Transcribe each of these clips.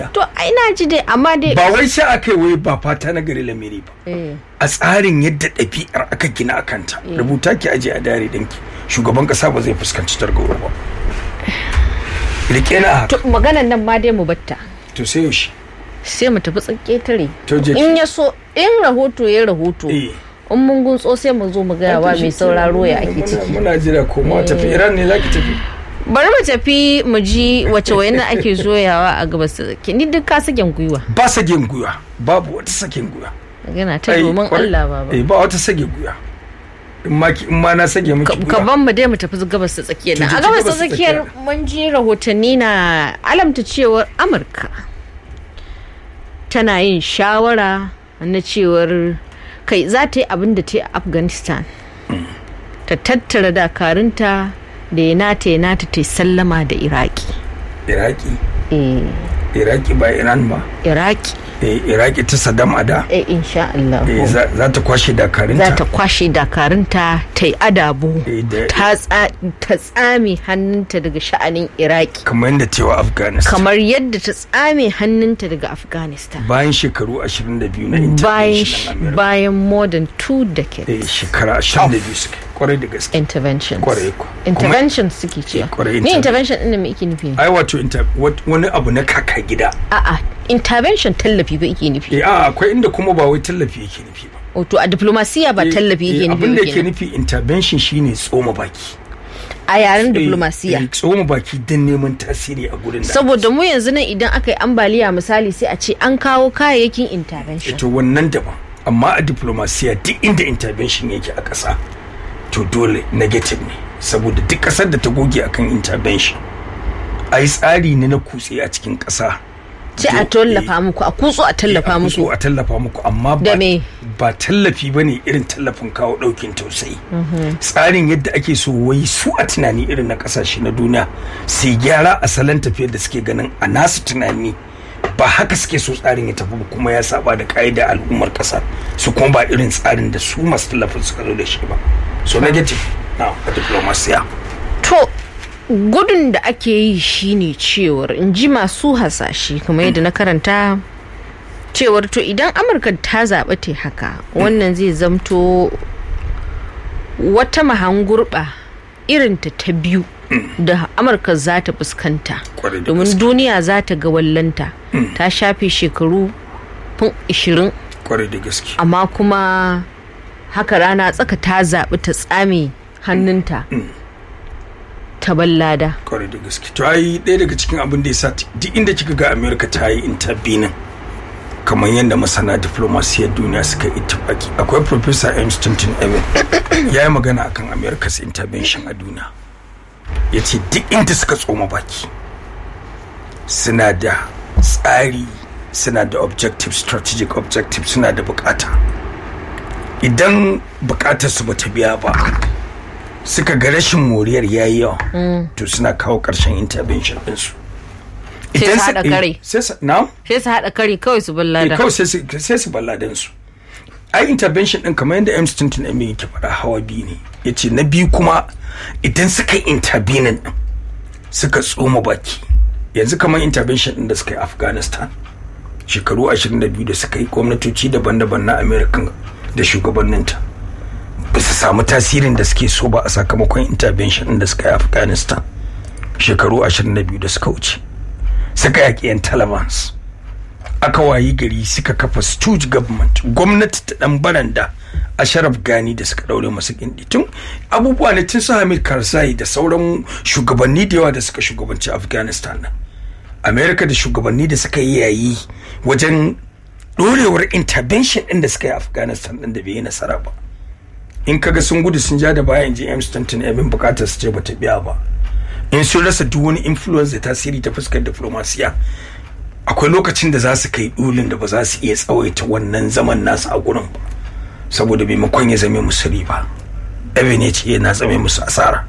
duniya to ai na ji dai amma dai ba wai sai aka yi wai ba fata na gari lamiri ba eh a tsarin yadda ɗabi'ar aka gina a kanta rubuta ki aje a dare danki shugaban ƙasa ba zai fuskanci targawo ba rike na haka to maganan nan ma dai mu batta to sai yaushe sai mu tafi tsaketare To je ki. in ya so in rahoto ya rahoto eh in mun guntso sai mu zo mu gaya wa mai sauraro ya ake Muna- ciki muna jira ko ma tafi iran ne zaki tafi bari mu tafi mu ji wace wayannan ake zoyawa a gabas ta tsakiya ni duk ka saken gwiwa ba sagen guya babu wata sagen guya magana ta Ai, domin kwarai- Allah baba eh ba wata sage guya in ma ki- in ma na sage miki ka guya ban mu dai mu tafi gabas ta tsakiyar nan To a je gabas ta gabas ta tsakiyar mun ji rahotanni na alamta cewar amurka tana yin shawara na cewar kai za ta yi abin da ta yi a afghanistan ta tattara dakarunta da ya nata ya nata ta yi sallama da iraki iraki eh iraki ba iran ba iraki eh iraki ta saddam ada eh insha Allah eh za za ta kwashe dakarunta za ta kwashe dakarunta ta yi adabu Eh, da- ta tsa- ta tsame hannunta daga sha'anin iraki kamar yadda cewa afghanistan kamar yadda ta tsame hannunta daga afghanistan bayan shekaru 22 na bayan intervention na America. bayan more than two decades eh shekara 22 suke kwarai da gaske interventions Kwarai ko. interventions suke cewa kwarai, ni interven- intervention ɗin da me ike nufi ai wato inter- wat- wani abu na kaka gida a'a intervention tallafi ba ike nufi eh a akwai inda kuma ba wai tallafi yake nufi ba wato a diplomasiya ba tallafi Eh, yake eh, nufi abin da ba yake kenan. nufi intervention shine tsoma baki a yaren Eh, diplomasiya eh, tsoma baki don neman tasiri a gurin da saboda mu yanzu nan idan aka yi ambaliya misali sai a ce an kawo kayayyakin intervention to wannan daban amma a diplomasiya duk inda intervention yake a ƙasa to dole negative ne saboda duk ƙasar da ta goge akan intervention a yi tsari ne na kutse a cikin ƙasa ce a tallafa muku a kutso a tallafa a muku kutso a tallafa muku amma Da ba, me? ba tallafi ba ne irin tallafin kawo ɗaukin tausayi tsarin yadda ake so wai su a tunani irin na ƙasashe na duniya sai gyara a salon tafiyar da suke ganin a nasu tunani ba haka suke so tsarin ya tafi ba kuma ya saba da ka'ida al'ummar ƙasa su kuma ba irin tsarin da su masu tallafin suka zo da shi ba so negative na a diplomasiya to gudun da ake yi shine cewar in ji masu hasashe kamar yadda na karanta cewar to idan amurka ta zaɓa ta haka wannan zai zamto wata mahangurɓa irinta ta biyu da amurka za ta fuskanta Kwarai da domin gaske. duniya za ta ga wallanta ta shafe shekaru fin 20 kwarai da gaske amma kuma haka rana tsaka ta zaɓi ta tsame hannunta ta ballada kwarai da gaske to ai ɗaya daga cikin abin da ya sa t- duk inda kika ga america ta yi intervening kamar yadda masana diplomasiyar duniya suka yi ittifaki akwai professor m stanton evan ya yi magana akan america's intervention a duniya ya ce duk inda suka tsoma baki suna da tsari suna da objective strategic objective suna da bukata idan bukatar su bata biya ba suka ga rashin moriyar yayi yawa to suna kawo karshen intervention ɗinsu Sai su su- haɗa eh, kare. sai su na sai su haɗa kari kawai su eh, ballada kawai sai su sai su balladan su ai intervention din kamar yadda M Stinton Emin yake faɗa hawa biyu ne yace na biyu kuma idan suka yi intervening din suka tsoma baki yanzu kamar intervention din da suka yi Afghanistan shekaru 22 da suka yi gwamnatoci daban-daban na American da shugabanninta ba su samu tasirin da suke so ba a sakamakon intervention din da suka yi Afghanistan shekaru 22 da suka wuce suka yaƙi 'yan Talibans aka wayi gari suka kafa stooge government gwamnati ta dan baranda a sharaf gani da suka daure masu gindi tun abubuwa ne tun su hamid karzai da sauran shugabanni da yawa da suka shugabanci afghanistan nan america da shugabanni da suka yi yayi wajen dorewar intervention din da suka yi afghanistan din da bai yi nasara ba in kaga sun gudu sun ja da bayan ji m stanton abin bukatar su ce bata biya ba in sun rasa duk wani influence da tasiri ta fuskar diplomasiya akwai lokacin da za su kai dulin da ba za su iya tsawaita wannan zaman nasu a gurin ba saboda maimakon ya zame musu riba abin ya ce yana zame musu asara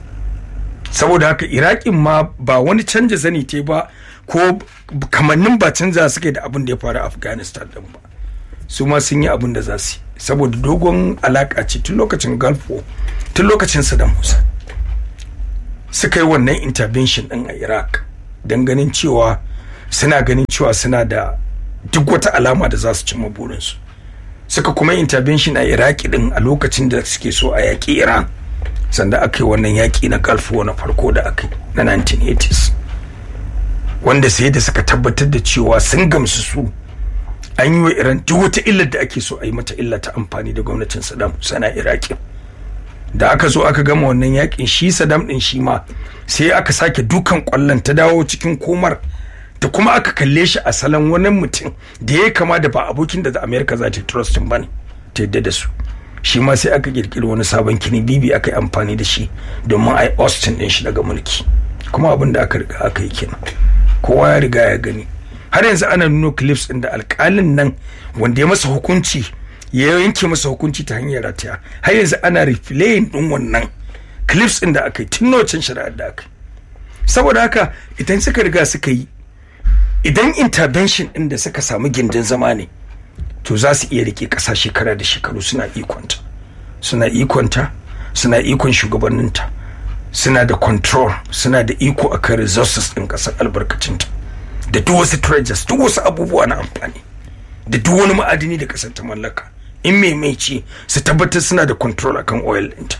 saboda haka iraƙin ma ba wani canja zani te ba ko kamannin ba canza suke da abin da ya faru a afghanistan din ba su ma sun yi abin da za su yi saboda dogon alaƙa ce tun lokacin gulf war tun lokacin saddam hussein suka yi wannan intervention din a iraq don ganin cewa suna ganin cewa suna da duk wata alama da za su cimma burinsu suka kuma intervention a iraki din a lokacin da suke so a yaƙi iran sanda aka yi wannan yaƙi na gulf na farko da aka yi na 1980s wanda sai da suka tabbatar da cewa sun gamsu su an yi wa iran duk wata illar da ake so a yi mata illa ta amfani da gwamnatin saddam hussein a iraki da aka zo aka gama wannan yakin shi saddam din shi ma sai aka sake dukan kwallon ta dawo cikin komar da kuma aka kalle shi a salon wani mutum da ya kama da ba abokin da america za ta trust ba ne ta yadda da su shi ma sai aka kirkiri wani sabon kini bibi aka yi amfani da shi domin a yi austin din shi daga mulki kuma abin da aka riga aka yi kenan kowa ya riga ya gani har yanzu ana nuno clips din da alkalin nan wanda ya masa hukunci ya yanke masa hukunci ta hanyar rataya har yanzu ana replaying din wannan clips din da aka yi tun nocin shari'ar da aka yi saboda haka idan suka riga suka yi idan intervention din da suka samu gindin zama ne to za su iya rike ƙasa shekara da shekaru suna ikonta suna ikonta suna ikon shugabanninta suna da control suna da iko akan resources din ƙasar albarkacinta da duk wasu treasures duk wasu abubuwa na amfani da duk wani ma'adini da ƙasar ta mallaka in mai mai ce su tabbatar suna da control akan oil ɗinta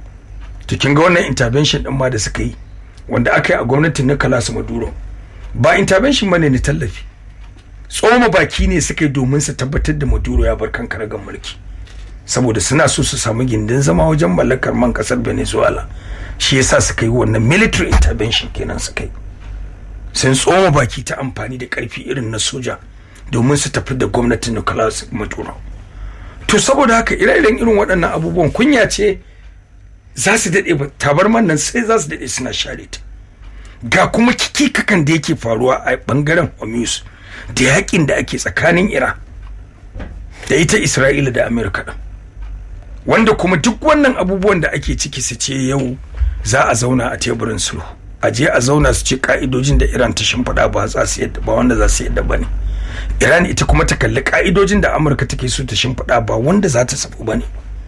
to kin ga wannan intervention din ma da suka yi wanda aka yi a gwamnatin Nicolas Maduro ba intervention bane ne tallafi tsoma baki ne suka yi domin su tabbatar da Maduro ya bar kan karagar mulki saboda suna so su samu gindin zama wajen mallakar man kasar Venezuela shi yasa suka yi wannan military intervention kenan suka yi sun tsoma baki ta amfani da karfi irin na soja domin su tafi da gwamnatin Nicolas Maduro to saboda haka ire-iren irin waɗannan abubuwan kunya ce za su daɗe ba tabarman nan sai za su daɗe suna share ta ga kuma kikikakan da yake faruwa a bangaren Hormuz da yakin da ake tsakanin Iran da ita Isra'ila da Amerika ɗin wanda kuma duk wannan abubuwan da ake ciki su ce yau za a zauna a teburin sulhu a je a zauna su ce ka'idojin da Iran ta shimfiɗa ba za su yadda ba wanda za su yadda ba ne Iran ita kuma ta kalli ka'idojin da Amurka take so ta shimfiɗa ba wanda za ta sabu ba ne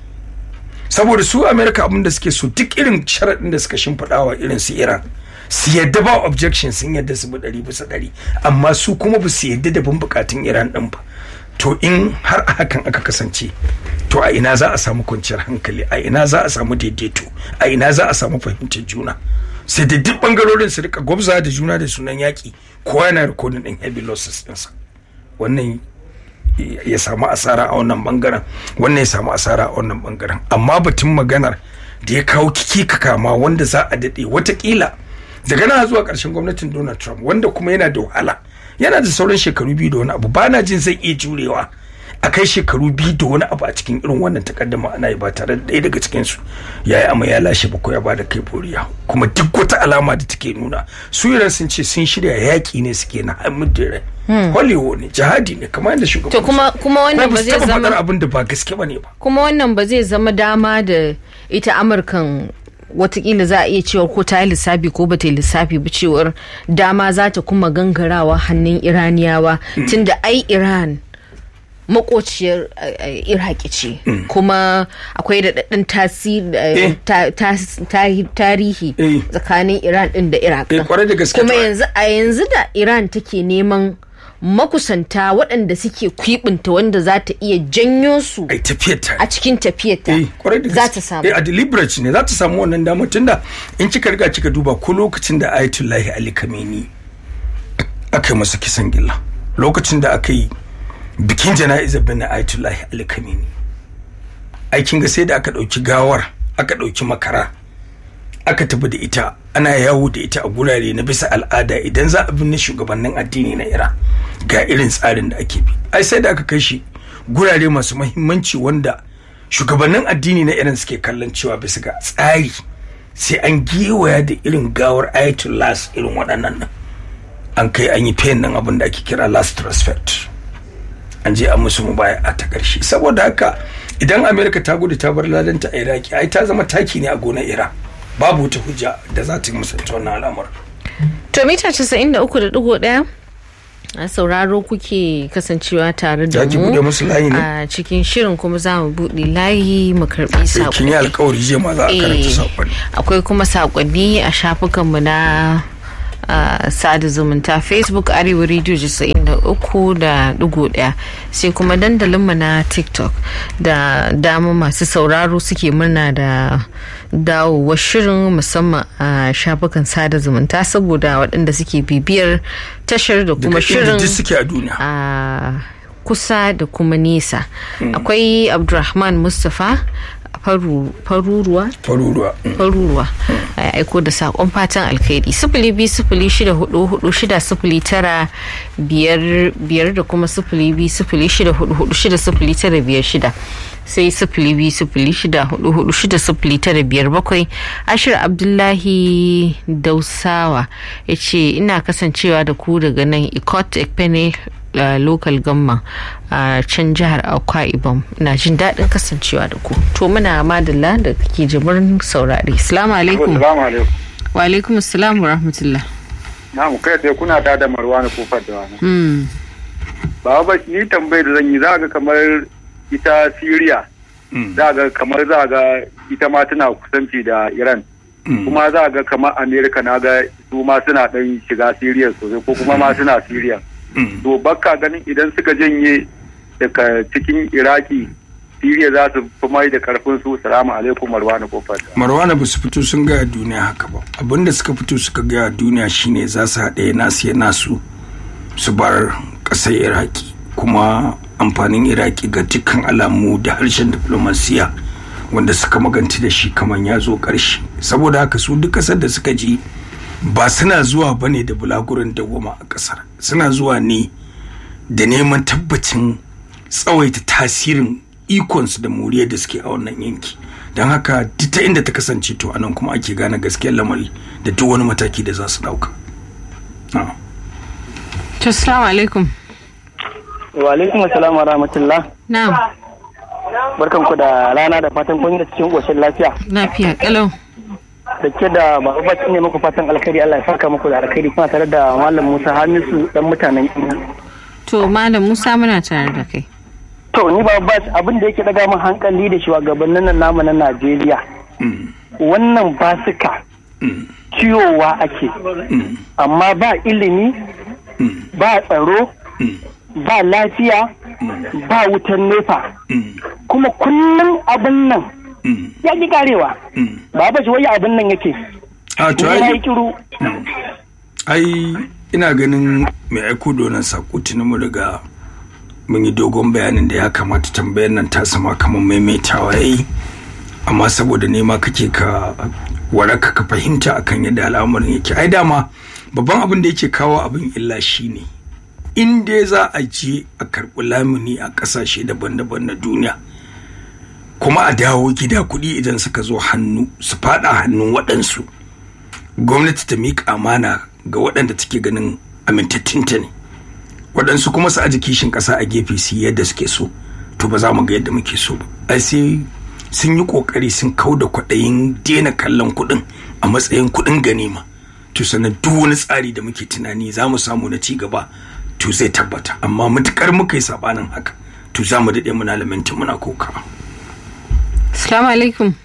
saboda su Amerika abin da suke so duk irin sharaɗin da suka shimfiɗa wa irin su Iran su yadda ba objection sun yadda su bi ɗari bisa ɗari amma su kuma ba su yadda da bin bukatun Iran ɗin ba to in har a hakan aka kasance to a ina za a samu kwanciyar hankali a ina za a samu daidaito a ina za a samu fahimtar juna sai da duk bangarorin su rika gwabza da juna da sunan yaƙi kowa yana rikodin ɗin heavy losses ɗinsa wannan ya samu asara a wannan bangaren wannan ya samu asara a wannan bangaren amma batun maganar da ya kawo kiki kama wanda za a daɗe watakila daga nan zuwa ƙarshen gwamnatin donald trump wanda kuma yana da wahala yana da sauran shekaru biyu da wani abu ba na jin zai iya jurewa a kai shekaru biyu da wani abu a cikin irin wannan takaddama ana yi ba tare da ɗaya daga cikinsu ya yi amma ya lashe ba ko ya bada kai boriya kuma duk wata alama da take nuna su iran sun ce sun shirya yaƙi ne suke na hamid da rai hollywood ne jihadi ne kamar yadda shugaban to kuma kuma wannan ba zai zama abin da ba gaske ba ne ba kuma wannan ba zai zama dama da ita amurkan watakila za a iya cewa ko ta yi lissafi ko ba ta yi lissafi ba cewar dama za ta kuma gangarawa hannun iraniyawa tunda ai iran makociyar iraki ce kuma akwai daɗaɗɗen tarihi tsakanin iran ɗin da iraq kuma yanzu a yanzu da iran take neman makusanta waɗanda suke kwibinta wanda za ta iya janyo su a cikin tafiyarta za ta samu a deliberate ne za ta samu wannan damar tunda in kika riga kika duba ko lokacin da ayatullahi ali kameni aka yi masa kisan gilla lokacin da aka yi bikin jana'izar bin ayatullahi ali kameni aikin ga sai da aka ɗauki gawar aka ɗauki makara aka tafi da ita ana yawo da ita a gurare na bisa al'ada idan za a binne shugabannin addini na iran ga irin tsarin da ake bi ai sai da aka kai shi gurare masu mahimmanci wanda shugabannin addini na iran suke kallon cewa bisa ga tsari sai an gewaya da irin gawar ayatollah irin waɗannan nan an kai an yi fayin nan abin da ake kira last respect an je an musu mubaya a ta ƙarshe saboda haka idan amerika ta gudu ta bar ladanta a iraki ai ta zama taki ne a gonar iran babu wata hujja da za ta yi musanta wannan al'amur. To mita 93.1 a sauraro kuke kasancewa tare da mu a cikin shirin kuma za mu buɗe layi mu karɓi saƙonni. Kin yi alkawari je ma za a karanta saƙonni. Akwai kuma saƙonni a shafukanmu na a sada zumunta facebook arewa radio 93 da digo daya sai kuma dandalinmu na tiktok da dama masu sauraro suke murna da dawowar shirin musamman a shafukan sada zumunta saboda waɗanda suke bibiyar tashar da kuma shirin suke a duniya a kusa da kuma nesa akwai abdulrahman mustapha faruruwa faruruwa faruruwa a aiko da sakon fatan alkhairi sifili biyu sifili shida hudu hudu shida sifili tara biyar biyar da kuma sifili biyu sifili shida hudu hudu shida sifili tara biyar shida sai sifili biyu sifili shida hudu hudu shida sifili tara biyar bakwai ashir abdullahi dausawa ya ce ina kasancewa da ku daga nan ikot ekpene Uh, local gamma a uh, can jihar akwa ibom ina jin daɗin kasancewa da ku to muna madalla da kake jimirin saurari salamu alaikum wa alaikum assalam wa rahmatullah na mu kai sai kuna ta da marwani kofar da wani ba ba ni tambayar da zan yi za ga kamar ita syria za ga kamar za ga ita ma tana kusanci da iran kuma za ga kamar america na ga su ma suna ɗan shiga syria sosai ko kuma ma suna syria to bakka ganin idan suka janye daga cikin iraki siriya za su fi mai da karfin su salamu alaikum marwana kofar marwana ba su fito sun gaya duniya haka ba abinda suka fito suka gaya duniya shine za su haɗe nasu ya nasu su bar ƙasar iraki kuma amfanin iraki ga dukkan alamu da harshen diplomasiya wanda suka maganti da shi kamar ya zo ƙarshe saboda haka su duk ƙasar da suka ji ba suna zuwa ba ne da bulaguran dawoma a kasar suna zuwa ne da neman tabbacin tsawaita tasirin ikonsu da moriyar da suke a wannan yanki don haka duk ta inda ta kasance to anan kuma ake gane gaskiyar lamari da duk wani mataki da za su dauka to assalamu alaikum wa alaikum assalam wa rahmatullah na'am barkan ku da rana da fatan kun yi cikin koshin lafiya lafiya kalau da ke da babu bacci ne muku fatan alkhairi Allah ya saka muku da alkhairi kuma tare da malam Musa Hamisu dan mutanen to malam Musa muna tare da kai to ni babu bacci abin da yake daga min hankali da shugabannin nan namu na Najeriya wannan basika ciyowa ake amma ba ilimi ba tsaro ba lafiya ba wutan nefa kuma kullum abin nan ya ki karewa ba ba shi wai abin nan yake a to ya ai yi kiru ai ina ganin mai aiko da wannan sako tuni mu riga mun yi dogon bayanin da ya kamata tambayar nan ta sama kamar maimaitawa yayi amma saboda nema kake ka waraka ka fahimta akan yadda al'amarin yake ai dama babban abin da yake kawo abin illa shine in dai za a je a karɓi lamuni a ƙasashe daban-daban na duniya kuma a dawo gida kuɗi idan suka zo hannu su faɗa hannun waɗansu gwamnati ta miƙa amana ga waɗanda take ganin amintattunta ne waɗansu kuma su aji kishin ƙasa a gefe su yi yadda suke so to ba za mu ga yadda muke so ba ai sai sun yi ƙoƙari sun kau da kwaɗayin daina kallon kuɗin a matsayin kuɗin ganima to sannan duk wani tsari da muke tunani za mu samu na ci gaba to zai tabbata amma mutukar muka yi sabanin haka to za mu daɗe muna lamentin muna kokawa assalamu alaikum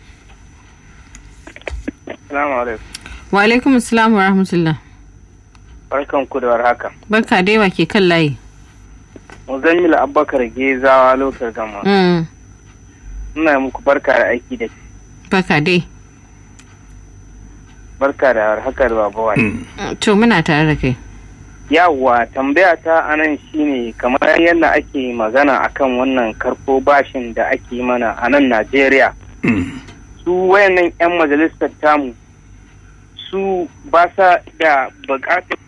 salamu alaikum wa alaikum assalam wa rahmatullah barkan ku da warhaka barka dai wa ke kan layi muzammil abubakar gezawa lokar gama Mm, ina muku barka da aiki da barka dai barka da warhaka da baba wani Mm, to muna tare da kai yawwa tambaya ta anan shine kamar yadda ake magana akan wannan karko bashin da ake yi mana a nan najeriya su wayannan 'yan majalisar tamu su ba sa da bukatar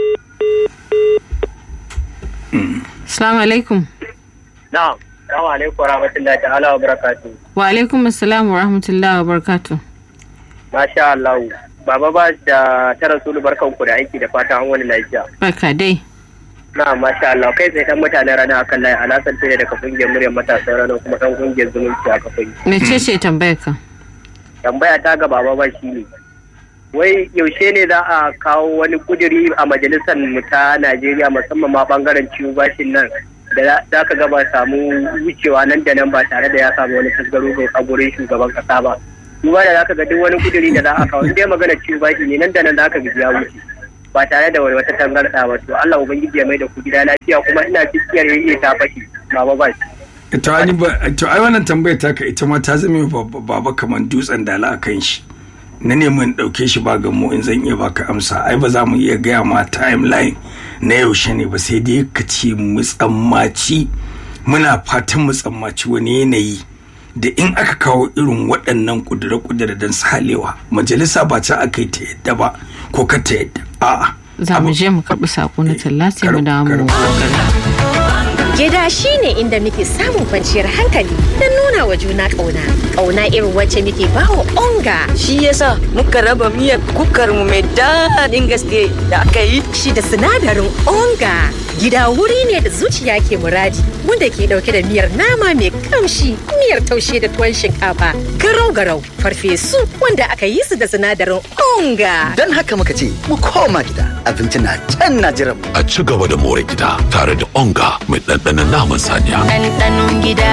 assalamu alaikum na salamu alaikum rahmatullahi ta'ala wa barakatuh wa alaikum assalam wa rahmatullah wa barakatuh masha Allah baba ba da ta rasulu barkan ku da aiki da fata an wani lafiya barka dai na masha Allah kai sai dan mutanen rana akan layi alasan tare daga kungiyar muryar matasan rana kuma dan kungiyar zumunci a kafin mece ce tambayar ka tambaya ta ga baba ba shi ne wai yaushe ne za a kawo wani kuduri a majalisar mu ta Najeriya musamman ma bangaren ciwo bashin nan da za ka gaba samu wucewa nan da nan ba tare da ya samu wani tasgaro a gurin shugaban kasa ba duba da za ka ga duk wani kuduri da za a kawo in dai magana ciwo bashi ne nan da nan za ka ga ya wuce ba tare da wata tangarɗa ba to Allah ubangiji ya mai da ku gida lafiya kuma ina cikiyar yayi ta fashi baba ba to ai ba to ai wannan tambayar taka ita ma ta zame baba kaman dutsen dala akan shi na nemi in ɗauke shi ba mu in zan iya baka amsa ai ba za mu iya gaya ma timeline na yaushe ne ba sai dai ka ce mu tsammaci muna fatan mu tsammaci wani yanayi da in aka kawo irin waɗannan kudure-kudure don salewa majalisa ba ta aka yi ta yadda ba ko ka ta yadda a'a za mu je mu karɓi saƙo na talla sai mu dawo mu Gida shi ne inda muke samun kwanciyar hankali don nuna wa juna ƙauna. Ƙauna irin wacce muke bawa onga. Shi yasa muka raba miyar kukar mu mai daɗin gaske da aka yi. Shi da sinadarin onga. Gida wuri ne da zuciya ke muradi wanda ke ɗauke da miyar nama mai kamshi, miyar taushe da tuwon shinkafa, garau-garau, farfesu wanda aka yi su da sinadarin onga. Don haka muka ce mu koma gida abinci na can na jiran A ci gaba da more gida tare da onga mai ɗanɗanon naman saniya. ɗanɗanon gida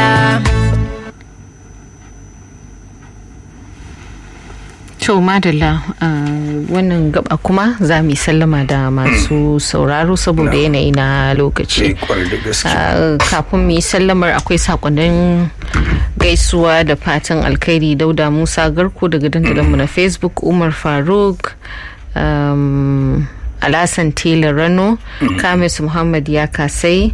To madalla wannan gaba kuma za mu yi sallama da masu sauraro saboda yanayi na lokaci. Kafin mu yi sallamar akwai sakonnin gaisuwa da fatan alkhairi dauda Musa Garko daga dandalinmu na Facebook Umar Faruk. Alasan Tela Rano, Kamis Muhammad ya kasai,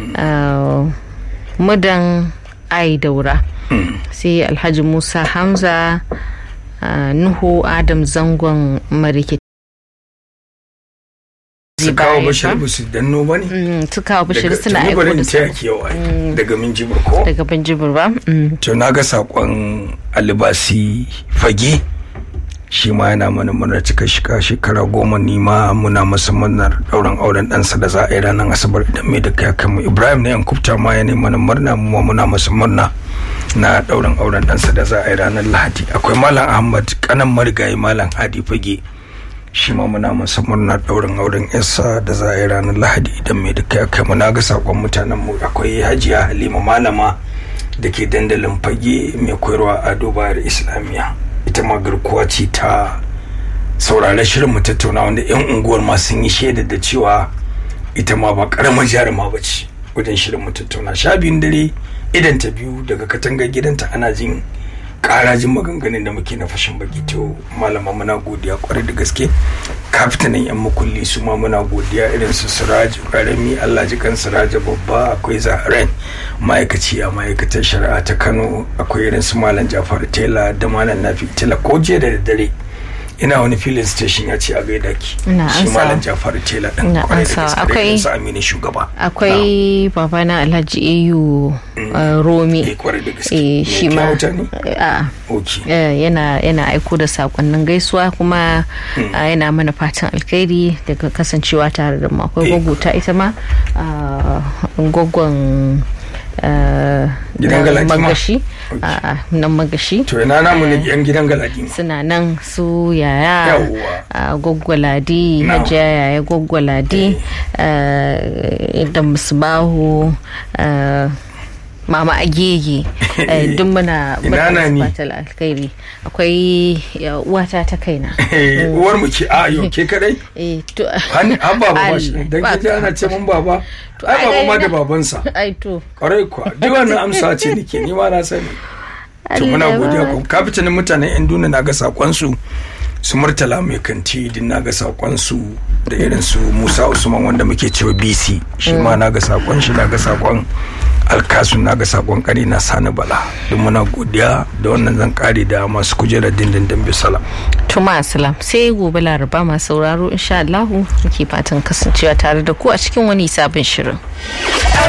Mudan Ai Daura, sai Alhaji Musa Hamza. Uh, nuhu adam zangon marike su kawo bashir ba su danno ba ne su kawo bashir suna aiko da su daga minjibir ko daga minjibir ba to na ga sakon alibasi fage shi ma yana mana murnar cika shika shekara goma ni ma muna masa murnar dauran auren ɗansa da za a yi ranar asabar idan mai da kai mu ibrahim na yankufta ma ya mana murna mu muna masa murna na dauran auren ɗansa da za a yi ranar lahadi akwai malam ahmad kanan marigayi malam hadi fage shi ma muna masa murna dauran auren yarsa da za a yi ranar lahadi idan mai da kai mu na ga sakon mutanen mu akwai hajiya halima malama da ke dandalin fage mai koyarwa a dubayar islamiyya ita ma garkuwa ce ta saurare shirin mu tattauna wanda yan unguwar ma sun yi shaida da cewa ita ma ba karamar jaruma ba ce wajen shirin mu tattauna sha biyun dare idan ta biyu daga katangar gidanta ana jin karajin maganganun da muke na fashin baki to malama muna godiya kwarai da gaske kafitanin yan makulli su ma muna godiya irin su siraji karami allah ji kan siraji babba akwai zaharen ma'aikaci a ma'aikatar shari'a ta kano akwai irin su malam jafar tela da malam nafi tela ko jiya da daddare ina wani filin station ya ce a gaida ki shi malam jafar tela din kwarai da gaske akwai su amini shugaba akwai babana alhaji ayu romi shi ma yana yana aiko da sakonnin gaisuwa kuma yana mana fatan alkhairi daga kasancewa tare da mu akwai gwagwata ita ma gwagwan gidan galadima magashi a nan magashi to ina namu ne yan gidan galadima suna nan su yaya a gwaggwaladi hajiya yaya gwaggwaladi da musbahu mama agege duk muna fatal alkhairi akwai uwata ta kaina uwar mu ce a yau ke kadai eh to an baba ba shi dan kije ana ce mun baba ai baba ma da babansa ai to kwarai kuwa duk wannan amsa ce nake ni ma na sani to muna godiya ko kafitanin mutanen yan duniya na ga sakon su su murtala mai kanti din na ga sakon su da irin su Musa Usman wanda muke cewa BC shi ma na ga sakon shi na ga sakon alkasun na ga sakon kare na sani bala don muna godiya da wannan zan kare da masu kujerar dindindin bisala tuma salam sai gobe laraba masu sauraro insha Allah muke fatan kasancewa tare da ku a cikin wani sabon shirin